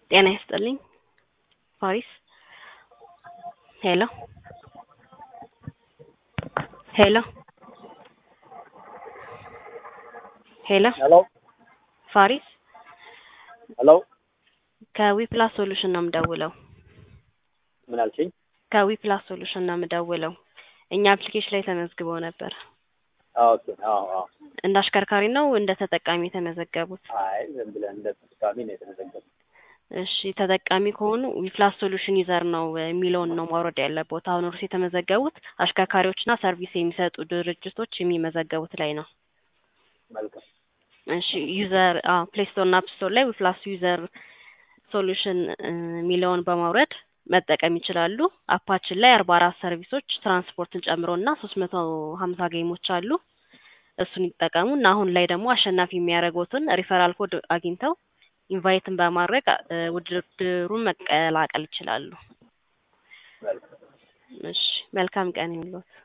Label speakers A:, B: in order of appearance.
A: ጤና ይስጥልኝ ፓሪስ ሄሎ ሄሎ ሄሎ
B: ሄሎ
A: ፋሪስ
B: ሄሎ
A: ከዊፕላስ ሶሉሽን ነው የምደውለው።
B: ምን አልሽኝ?
A: ከዊፕላስ ሶሉሽን ነው የምደውለው። እኛ አፕሊኬሽን ላይ ተመዝግበው ነበር።
B: አዎ ኦኬ። አዎ አዎ።
A: እንደ አሽከርካሪ ነው እንደ ተጠቃሚ የተመዘገቡት?
B: አይ ዝም ብለን እንደ ተጠቃሚ ነው የተመዘገበው።
A: እሺ ተጠቃሚ ከሆኑ ዊፕላስ ሶሉሽን ዩዘር ነው የሚለውን ነው ማውረድ ያለበት። አሁን እርስ የተመዘገቡት አሽከርካሪዎችና ሰርቪስ የሚሰጡ ድርጅቶች የሚመዘገቡት ላይ ነው።
B: መልካም
A: እሺ ዩዘር ፕሌይ ስቶር እና አፕ ስቶር ላይ ዊፕላስ ዩዘር ሶሉሽን የሚለውን በማውረድ መጠቀም ይችላሉ። አፓችን ላይ አርባ አራት ሰርቪሶች ትራንስፖርትን ጨምሮ እና ሶስት መቶ ሀምሳ ጌሞች አሉ። እሱን ይጠቀሙ እና አሁን ላይ ደግሞ አሸናፊ የሚያደርጉትን ሪፈራል ኮድ አግኝተው ኢንቫይትን በማድረግ ውድድሩን መቀላቀል ይችላሉ።
B: መልካም
A: እሺ መልካም ቀን ይሁንልዎት።